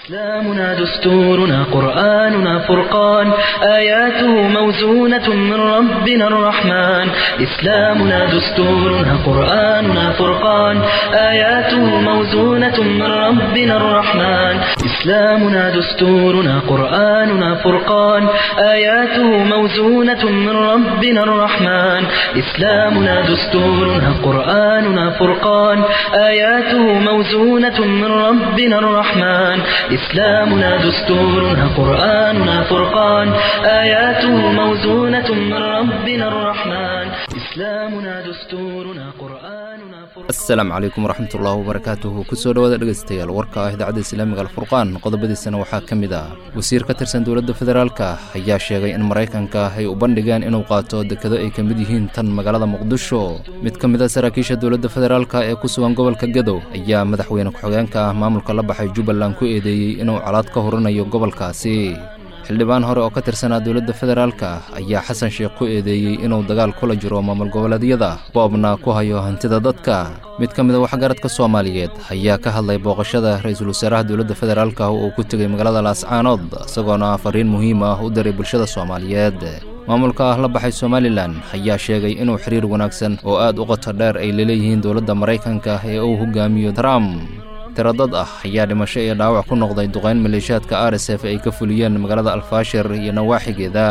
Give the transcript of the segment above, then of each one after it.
إسلامنا دستورنا قرآننا فرقان آياته موزونة من ربنا الرحمن إسلامنا دستورنا قرآننا فرقان آياته موزونة من ربنا الرحمن إسلامنا دستورنا قرآننا فرقان آياته موزونة من ربنا الرحمن إسلامنا دستورنا قرآننا فرقان آياته موزونة من ربنا الرحمن إسلامنا دستورنا قرآننا فرقان آياته موزونة من ربنا الرحمن إسلامنا دستورنا قرآننا فرقان asalaamu calaykum waraxmatullaahi wabarakaatuhu kusoo dhowaada dhegaystayaal warka ah idaacadda islaamiga alfurqaan qodobadiisana waxaa ka mid ah wasiir ka tirsan dowladda federaalka ayaa sheegay in maraykanka ay u bandhigeen inuu qaato dekado ay ka mid yihiin tan magaalada muqdisho mid ka mid a saraakiisha dowladda federaalka ee ku sugan gobolka gadow ayaa madaxweyne ku-xigeenka ah maamulka la baxay jubbaland ku eedeeyey inuu colaad ka horinayo gobolkaasi xildhibaan hore oo ka tirsanaa dowladda federaalka ayaa xasan sheekh ku eedeeyey inuu dagaal kula jiro maamul goboleedyada boobna ku hayo hantida dadka mid ka mid a waxgaradka soomaaliyeed ayaa ka hadlay booqashada ra-iisul wasaaraha dowladda federaalka oo uu ku tegey magaalada laascaanood isagoona fariin muhiim ah u diray bulshada soomaaliyeed maamulka ah la baxay somalilan ayaa sheegay inuu xiriir wanaagsan oo aad u qoto dheer ay laleeyihiin dowladda maraykanka ee uu hogaamiyo trump tiradad ah ayaa dhimasho iyo dhaawac ku noqday duqayn maleeshiyaadka r s f ay ka fuliyeen magaalada alfaashir iyo nawaaxigeeda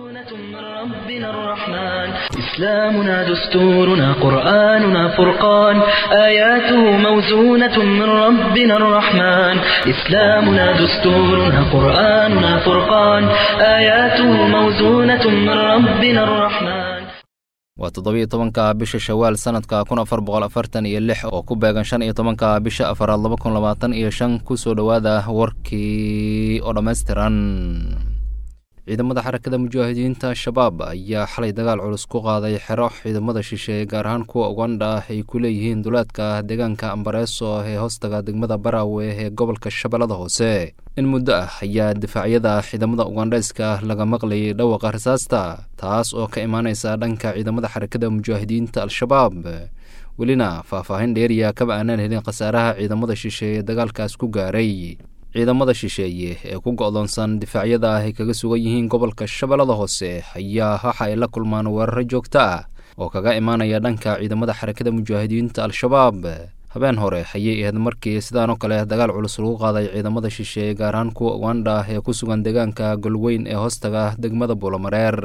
من ربنا الرحمن إسلامنا دستورنا قرآننا فرقان آياته موزونة من ربنا الرحمن إسلامنا دستورنا قرآننا فرقان آياته موزونة من ربنا الرحمن waa toddobiyo tobanka bisha shawaal sanadka kun afar boqol afartan iyo lix oo ku beegan shan iyo tobanka bisha afaraad laba kun labaatan iyo shan kusoo dhowaada warkii oo dhammaystiran ciidamada xarakada mujaahidiinta al-shabaab ayaa xalay dagaal culus ku qaaday xero ciidamada shisheeye gaar ahaan kuwa ugandha ah ay ku leeyihiin duleedka deegaanka ambareeso ee hoostaga degmada baraawe ee gobolka shabeellada hoose in muddo ah ayaa difaacyada ciidamada ugandheyska laga maqlayay dhawaqa rasaasta taas oo ka imaaneysa dhanka ciidamada xarakada mujaahidiinta al-shabaab welina faahfaahin dheeriya kaba aanaan helin khasaaraha ciidamada shisheeye dagaalkaas ku gaaray ciidamada shisheeye ee ku go'doonsan difaacyada ah ay kaga sugan yihiin gobolka shabeellada hoose ayaa waxa ay la kulmaan weeraro joogto ah oo kaga imaanaya dhanka ciidamada xarakada mujaahidiinta al-shabaab habeen hore ayay ahayd markii sidaanoo kale dagaal culus lagu qaaday ciidamada shisheeye gaar ahaan kuwa ugandha ee ku sugan deegaanka golweyn ee hoostaga degmada buulamareer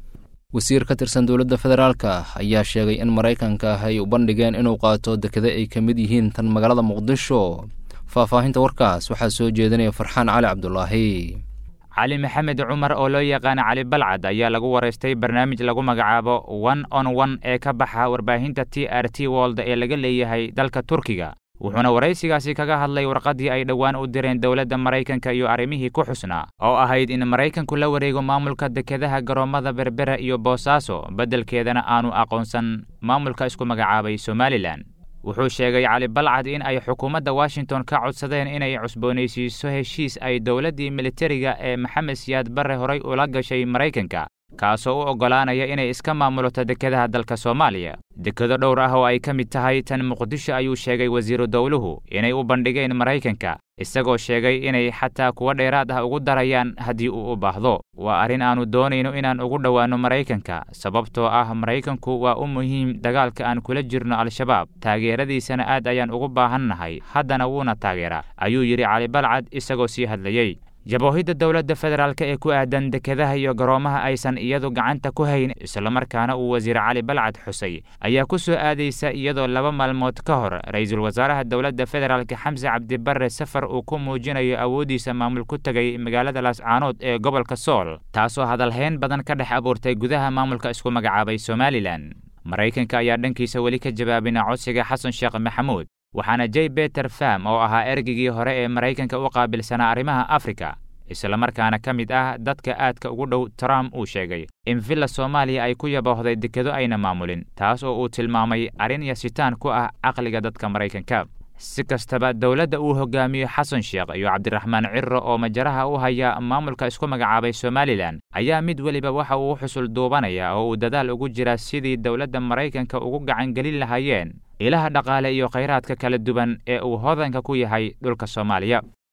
wasiir ka tirsan dowladda federaalka ayaa sheegay in maraykanka ay u bandhigeen inuu qaato dekado ay ka mid yihiin tan magaalada muqdisho faahfaahinta warkaas waxaa soo jeedinaya farxaan cali cabdulaahi cali maxamed cumar oo loo yaqaana cali balcad ayaa lagu waraystay barnaamij lagu magacaabo one on one ee ka baxa warbaahinta t r t wold ee laga leeyahay dalka turkiga wuxuuna waraysigaasi kaga hadlay warqaddii ay dhowaan u direen dowladda maraykanka iyo arrimihii ku xusnaa oo ahayd in maraykanku la wareego maamulka dekedaha garoommada berbera iyo boosaaso beddelkeedana aanu aqoonsan maamulka isku magacaabay somalilan wuxuu sheegay cali balcad in ay xukuumadda washington ka codsadeen inay cusboonaysiiso heshiis ay dowladdii militariga ee maxamed siyaad barre horay ula gashay maraykanka kaasoo u oggolaanaya inay iska maamulato dekedaha dalka soomaaliya dekado dhowr ah oo ay ka mid tahay tan muqdisho ayuu sheegay wasiiru dowluhu inay u bandhigeen maraykanka isagoo sheegay inay xataa kuwa dheeraad ah ugu darayaan haddii uu u baahdo waa arrin aannu doonayno inaan ugu dhowaanno maraykanka sababtoo ah maraykanku waa u muhiim dagaalka aan kula jirno al-shabaab taageeradiisana aad ayaan ugu baahannahay haddana wuuna taageeraa ayuu yidhi cali balcad isagoo sii hadlayey jaboohidda dowladda federaalk ee ku aadan dekedaha iyo garoomaha aysan iyadu gacanta ku hayn islamarkaana uu wasiir cali balcad xusay ayaa ku soo aadaysa iyadoo laba maalmood ka hor ra-iisul wasaaraha dowladda federaalk xamse cabdibarre safar uu ku muujinayo awooddiisa maamul ku tegay magaalada laascaanood ee gobolka sool taasoo hadalhayn badan ka dhex abuurtay gudaha maamulka isku magacaabay somalilan maraykanka ayaa dhankiisa weli ka jawaabina codsiga xasan sheekh maxamuud waxaana j beter fam oo ahaa ergeygii hore ee maraykanka u qaabilsanaa arrimaha afrika islamarkaana ka mid ah dadka aadka ugu dhow trump uu sheegay in villa soomaaliya ay ku yaboohday dekado ayna maamulin taas oo uu tilmaamay arrin yasitaan ku ah caqliga dadka maraykanka si kastaba dowladda uu hogaamiyo xasan sheekh iyo cabdiraxmaan ciro oo majaraha u haya maamulka isku magacaabay somalilan ayaa mid weliba waxa uu u xusul duubanaya oo uu dadaal ugu jira sidii dowladda maraykanka ugu gacangelin lahaayeen ilaha dhaqaale iyo khayraadka kala duwan ee uu hodanka ku yahay dhulka soomaaliya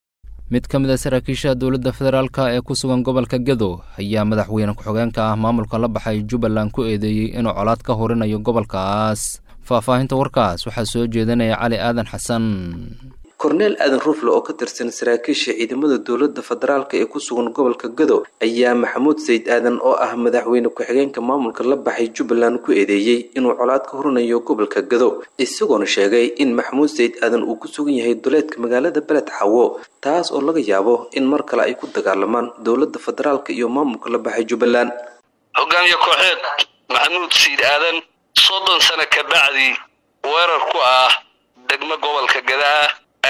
mid ka mid a saraakiisha dowladda federaalka ee ku sugan gobolka gedo ayaa madaxweyne ku-xigeenka ah maamulka la baxay jubbaland ku eedeeyey inuu colaad ka horinayo gobolkaas faahfaahinta warkaas waxaa soo jeedinaya cali aadan xasan korneel aadan rufle oo ka tirsan saraakiisha ciidamada dowladda federaalk ee ku sugan gobolka gado ayaa maxamuud sayid aadan oo ah madaxweyne ku-xigeenka maamulka la baxay jubbaland ku eedeeyey inuu colaad ka horinayo gobolka gado isagoona sheegay in maxamuud sayid aadan uu ku sugan yahay duleedka magaalada beled xawo taas oo laga yaabo in mar kale ay ku dagaalamaan dowladda federaalk iyo maamulka la baxay jubbaland hogaamiye kooxeed maxamuud sayid aadan soddon sano ka bacdi weerar ku ah degmo gobolka gadaa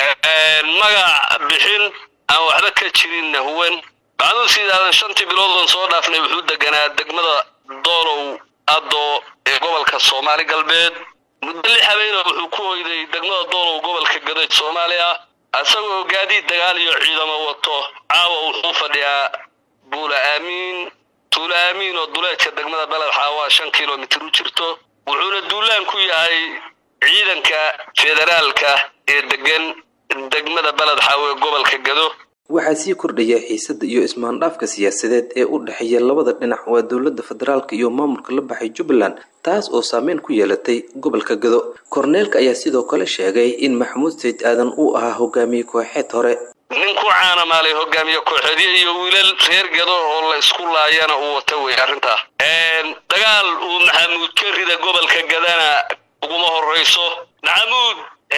magac bixin aan waxba ka jirinna huwan maxamuud sayid aadan shantii bilood oon soo dhaafnay wuxuu deganaa degmada doolow addo ee gobolka soomaali galbeed muddo lix habeena wuxuu ku hoyday degmada doolow gobolka gadeed soomaaliya isagoo gaadiid dagaal iyo ciidamo wato caawa wuxuu fadhiyaa buula aamiin tuula aamiin oo duleedka degmada beled xaawaa shan kilomitir u jirto wuxuuna duulaan ku yahay ciidanka federaalka ee degan degmada beled xaawe gobolka gado waxaa sii kordhaya xiisada iyo ismaandhaafka siyaasadeed ee u dhexeeya labada dhinac waa dowladda federaalk iyo maamulka la baxay jubbaland taas oo saameyn ku yeelatay gobolka gado korneelka ayaa sidoo kale sheegay in maxamuud sayid aadan uu ahaa hogaamiye kooxeed hore nin ku caanamaalay hogaamiye kooxeedyo iyo wiilal reer gado oo la isku laayana uu wata wey arrintaa dagaal uu maxamuud ka rida gobolka gadana uguma horreyso maxamuud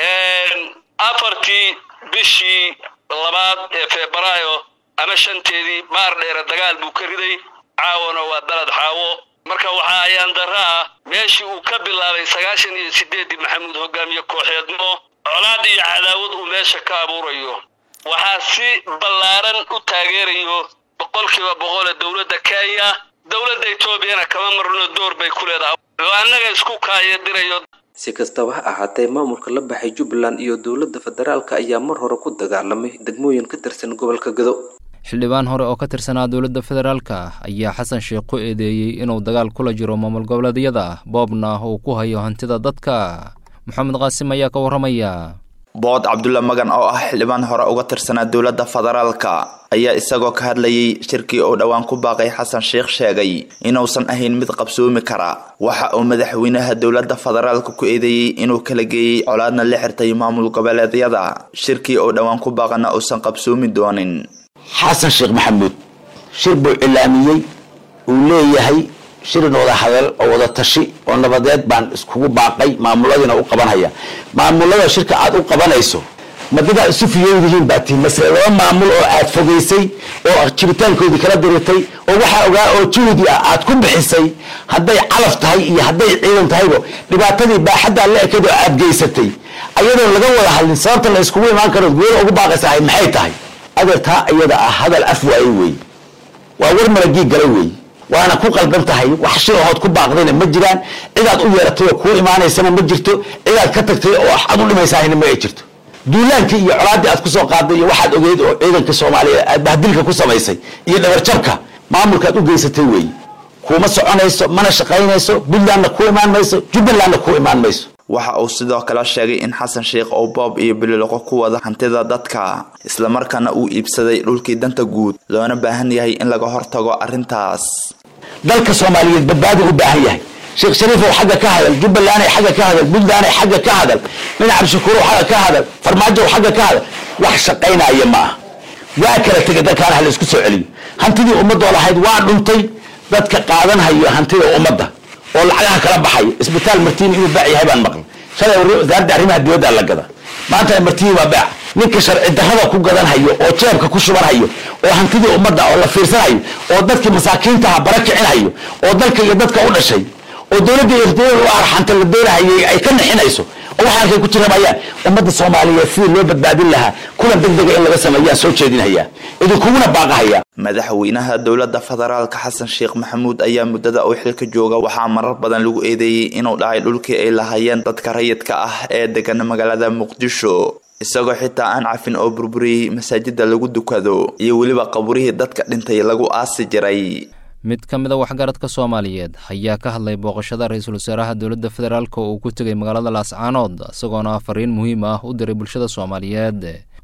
afartii bishii labaad ee febraayo ama shanteedii maar dheere dagaal buu ka riday caawana waa beled xaawo marka waxaa ayaan darra ah meeshii uu ka bilaabay sagaashan iyo sideeddii maxamuud hogaamiye kooxeednimo colaad iyo cadaawad uu meesha ka abuurayo waxaa si ballaaran u taageerayo boqolkiiba boqole dowladda kenya dowladda etoobiyana kama marno door bay ku leedahay oo annaga isku kaayadirayo si kastaba ha ahaatee maamulka la baxay jubbaland iyo dowladda federaalk ayaa mar hore ku dagaalamay degmooyin ka tirsan gobolka gado xildhibaan hore oo ka tirsanaa dowladda federaalka ayaa xasan sheekh ku eedeeyey inuu dagaal kula jiro maamul goboleedyada boobna uu ku hayo hantida dadka maxamed qaasim ayaa ka warramaya bood cabdulla magan oo ah xildhibaan hore uga tirsanaa dowladda federaalka ayaa isagoo ka hadlayay shirkii uu dhowaan ku baaqay xasan sheekh sheegay inuusan ahayn mid qabsoomi kara waxa uu madaxweynaha dowladda federaalka ku eedeeyey inuu kala geeyey colaadna la xirtay maamul goboleedyada shirkii uu dhowaan ku baaqana uusan qabsoomi doonin xasan sheekh maxamuud shir buu cilaamiyey uu leeyahay shirin wada hadal oo wada tashi oo nabadeed baan iskugu baaqay maamuladiina u qabanhaya maamulada shirka aad u qabanayso madadaa isu fiyowdihiin baa tihi masle laba maamul oo aad fogaysay oo jiritaankoodii kala dirirtay oo waxaa ogaa oo juhdi ah aad ku bixisay hadday calaf tahay iyo hadday ciidan tahaybo dhibaatadii baaxaddaa la ekad oo aad geysatay ayadoon laga wada hadlin sababta la iskugu imaan karo goola ugu baaqaysahay maxay tahay adeertaa iyada ah hadal af waaye wey waa war malagii gala wey waana ku qalban tahay wax shilahood ku baaqdayna ma jiraan cidaad u yeeratay oo kuu imaanaysana ma jirto cidaad ka tagtay oo aad u dhimaysahayna ma ay jirto duulaankii iyo colaaddii aad kusoo qaaday iyo waxaad ogeyd oo ciidanka soomaaliyeed aad bahdilka ku samaysay iyo dhabarjabka maamulkaad u geysatay wey kuuma soconayso mana shaqaynayso puntlandna ku imaan mayso jubbalandna ku imaan mayso waxa uu sidoo kale sheegay in xasan sheekh oo boob iyo bililoqo ku wada hantida dadka islamarkaana uu iibsaday dhulkii danta guud loona baahan yahay in laga hortago arrintaas dalka soomaaliyeed badbaadi u baahan yahay sheekh shariifow xagga ka hadal jubbalanday xagga ka hadal puntlanday xagga ka hadal nin cabdishakuurow xagga ka hadal farmaajow xagga ka hadal wax shaqaynaya ma aha waa kala tegay dalkaana ha la isku soo celiyo hantidii ummadoo lahayd waa dhuntay dadka qaadanhayo hantida ummadda oo lacagaha kala baxaya isbitaal martiin inuu baac yahay baan maqlay shalay wasaaradda arrimaha dibadda la gada maanta martiin waa baac ninka sharci darrada ku gadanhayo oo jeebka ku shubanhayo oo hantidii ummadda oo la fiirsanhayo oo dadkii masaakiintaha bara kicinhayo oo dalka iyo dadka u dhashay oo dowladda irtiyada u arxanta la doonahayay ay ka nixinayso oo waxa halkay ku jiramayaan ummadda soomaaliyeed sidii loo badbaadin lahaa kulan deg dega in laga sameeyaan soo jeedinhayaa idinkuguna baaqahaya madaxweynaha dowladda federaalka xasan sheekh maxamuud ayaa muddada uu xilka jooga waxaa marar badan lagu eedeeyey inuu dhacay dhulkii ay lahaayeen dadka rayidka ah ee degan magaalada muqdisho isagoo xitaa aan cafin oo burburiyey masaajida lagu dukado iyo weliba qaburihii dadka dhintay lagu aasi jiray mid ka mid a waxgaradka soomaaliyeed ayaa ka hadlay booqashada ra-iisul wasaaraha dowladda federaalk oo uu ku tegay magaalada laascaanood isagoona fariin muhiim ah u diray bulshada soomaaliyeed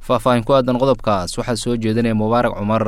faahfaahin ku aadan qodobkaas waxaa soo jeedinaya mubaarak cumar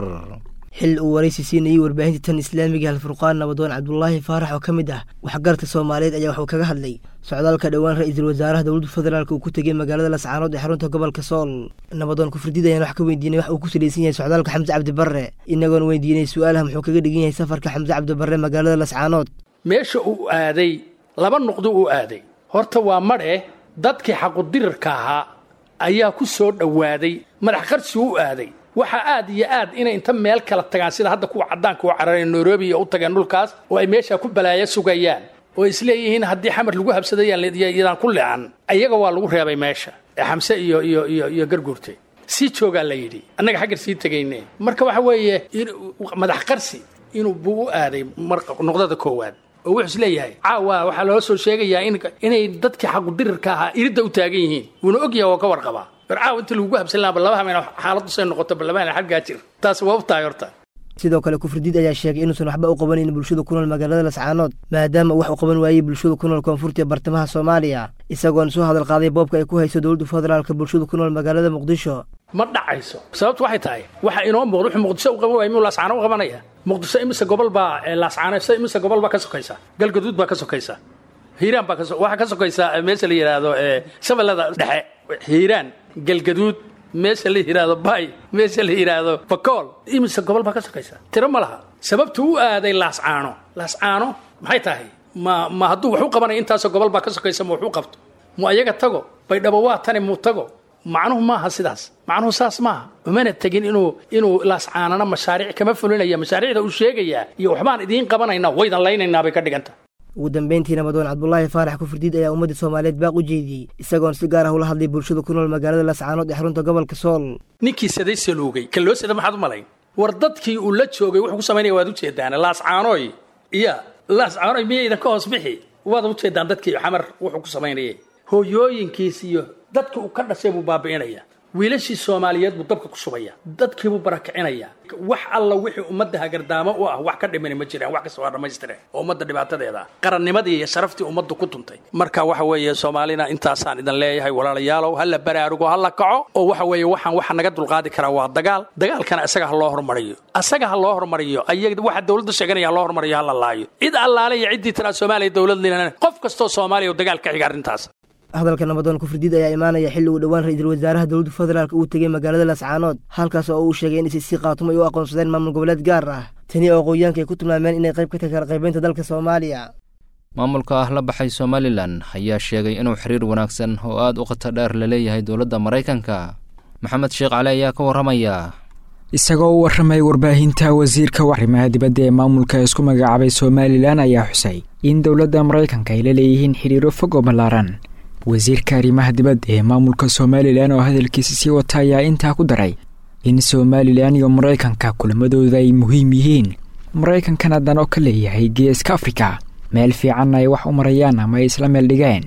xil uu waraysi siinayey warbaahinta tan islaamiga halfurqaan nabadoon cabdulaahi faarax oo ka mid ah waxgarta soomaaliyeed ayaa waxuu kaga hadlay socdaalka dhowaan ra-iisul wasaaraha dowladda federaalk uu ku tegey magaalada lascaanood ee xarunta gobolka sool nabadoon kufridid ayaan wax ka weydiinay wax uu ku salaysan yahay socdaalka xamse cabdi barre inagoon weydiinay su-aalaha muxuu kaga dhigan yahay safarka xamse cabdi barre magaalada lascaanood meesha uu aaday laba nuqdo uu aaday horta waa madhe dadkii xaqudirirka ahaa ayaa ku soo dhowaaday madax qarsi u aaday waxaa aad iyo aad inay inta meel kala tagaan sida hadda kuwa caddaanka u carareen nairobi iyo u tageen dhulkaas oo ay meeshaa ku balaayo sugayaan oo isleeyihiin haddii xamar lagu habsadayaan ku lecan ayaga waa lagu reebay meesha ee xamse iyo iyo iyo iyo garguurte sii joogaa la yidhi annaga xaggar sii tegayne marka waxa weeye madax qarsi inuu buu u aaday noqdada koowaad oo wuxuu isleeyahay caawa waxaa loo soo sheegayaa inay dadkii xaqudirirka ahaa iridda u taagan yihiin wuuna ogyahay oo ka warqabaa warcaaw inta lagugu habsan lahaa ballaba hameen xaaladdu say noqoto ballaba hameen xaggaa jir taas waa u tahay horta sidoo kale kufridiid ayaa sheegay inuusan waxba u qabanayn bulshada ku nool magaalada lascaanood maadaama uu wax u qaban waayey bulshada ku nool koonfurta ee bartamaha soomaaliya isagoon soo hadal qaaday boobka ay ku hayso dowladda federaalka bulshada ku nool magaalada muqdisho ma dhacayso sababtu waxay tahay waxa inoo muuqda wuxuu muqdisho u qaban waayay miyuu laascaano u qabanaya muqdisho imise gobol baa laascaano imise gobol baa ka sokaysa galgaduud baa ka sokaysa hiiraan baa waxaa ka sokaysa meesha la yidhaahdo shabeellada dhexe hiiraan galgaduud meesha la yidhaahdo bay meesha la yidhaahdo bakool imise gobol baa ka sokaysa tiro ma laha sababtu u aaday laascaano laascaano maxay tahay ma ma hadduu wax u qabanaya intaasoo gobol baa ka sokaysa ma wax u qabto mu ayaga tago baydhabo waa tani muu tago macnuhu maaha sidaas macnuhu saas maaha umana tegin inuu inuu laascaanana mashaariic kama fulinaya mashaariicda uu sheegayaa iyo waxbaan idiin qabanayna waydan laynaynaa bay ka dhiganta ugu dambeyntii nabadoon cabdulaahi faarax kufurdiid ayaa ummadda soomaaliyeed baaq u jeediyey isagoon si gaar ah ula hadlay bulshada ku nool magaalada lascaanood ee xarunta gobolka sool ninkii saday saluugay kan loo sada maxaad u malayn war dadkii uu la joogay wuxuu ku samaynaya waad ujeedaan laascaanooy iya laascaanooy miyaydan ka hoos bixi waad ujeedaan dadkii xamar wuxuu ku samaynayay hooyooyinkiis iyo dadkii uu ka dhashay buu baabi'inaya wiilashii soomaaliyeed buu dabka ku shubaya dadkiibuu barakicinaya wax alla wixii ummadda hagardaamo u ah wax ka dhimani ma jiraan wax kasta waa dhammaystireen oo ummadda dhibaatadeeda qarannimadii iyo sharaftii ummaddu ku tuntay marka waxa weeye soomaalina intaasaan idin leeyahay walaalayaalow ha la baraarugo ha la kaco oo waxa weeye waxaan waxa naga dulqaadi karaa waa dagaal dagaalkana isaga ha loo hormariyo isaga ha loo hormariyo ayaga waxa dowladda sheeganaya ha loo hormariyo ha la laayo cid allaale iyo ciddii tiraa soomaaliya dowlad linan qof kastoo soomaaliya oo dagaal ka xiga arrintaas hadalka nabadoon kufridiid ayaa imaanaya xilli uu dhowaan ra-iisul wasaaraha dowladda federaalk uu tegey magaalada lascaanood halkaas oo uu sheegay in isisi khaatumo ay u aqoonsadeen maamul goboleed gaar ah tani oo aqoonyaanka ay ku tilmaameen inay qayb ka tahay kala qaybaynta dalka soomaaliya maamulka ah la baxay somalilan ayaa sheegay inuu xiriir wanaagsan oo aad u khatar dheer la leeyahay dowladda maraykanka maxamed sheekh cali ayaa ka warramaya isagoo u warramay warbaahinta wasiirka arrimaha dibadda ee maamulka isku magacaabay somalilan ayaa xusay in dowladda maraykanka ay la leeyihiin xiriiro fog oo ballaaran wasiirka arrimaha dibadda ee maamulka somalilan oo hadalkiisa sii wata ayaa intaa ku daray in somalilan iyo maraykanka kulamadooda ay muhiim yihiin maraykankana dan oo ka leeyahay geeska afrika meel fiicanna ay wax u marayaan ama ay isla meel dhigeen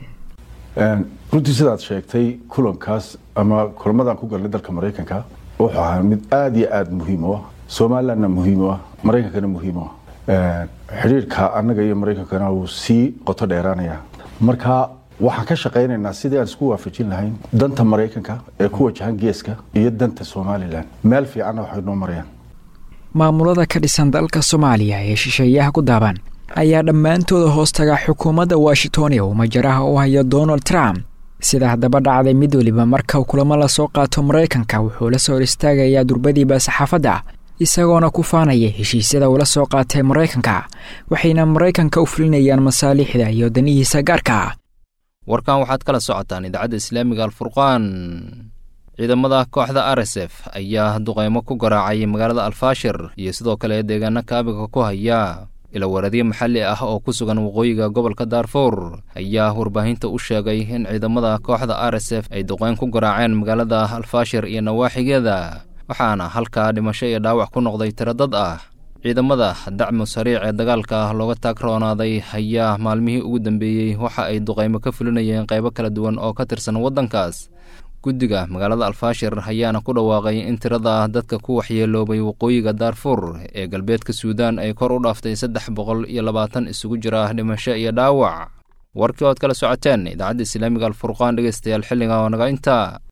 runtii sidaad sheegtay kulankaas ama kulamadan ku galnay dalka maraykanka wuxuu ahaa mid aada iyo aada muhiim u ah somalilandna muhiim u ah maraykankana muhiim u ah xidhiirka annaga iyo maraykankana wuu sii qoto dheeraanaya marka waxaan ka shaqaynaynaa sidii aan isku waafajin lahayn danta maraykanka ee ku wajahan geeska iyo danta somalilan meel fiicanna waxay noo marayaan maamulada ka dhisan dalka soomaaliya ee shisheeyaha ku daaban ayaa dhammaantooda hoos taga xukuumadda washington ee uu majaraha u hayo donald trump sida haddaba dhacday mid weliba marka kulamo lasoo qaato maraykanka wuxuu la soo hor istaagayaa durbadiiba saxaafadda isagoona ku faanaya heshiisyada uu la soo qaatay maraykanka waxayna maraykanka u fulinayaan masaaliixda iyo danihiisa gaarka warkan waxaad kala socotaan idaacadda islaamiga alfurqaan ciidamada kooxda r s f ayaa duqeymo ku garaacay magaalada alfaashir iyo sidoo kale deegaano kaabiga ku haya ilawaradyo maxalli ah oo ku sugan waqooyiga gobolka daarfuur ayaa warbaahinta u sheegay in ciidamada kooxda r s f ay duqeyn ku garaaceen magaalada alfaashir iyo nawaaxigeeda waxaana halkaa dhimasho iyo dhaawac ku noqday tiro dad ah ciidamada dacmu sariic ee dagaalka looga taagroonaaday ayaa maalmihii ugu dambeeyey waxa ay duqeymo ka fulinayeen qaybo kala duwan oo ka tirsan waddankaas guddiga magaalada alfaashir ayaana ku dhawaaqay in tirada dadka ku waxyeeloobay waqooyiga daarfuur ee galbeedka suudaan ay kor u dhaaftay saddex boqol iyo labaatan isugu jira dhimasho iyo dhaawac warkii ood kala socoteen idaacadda islaamiga alfurqaan dhegeystayaal xilliga oo naga intaa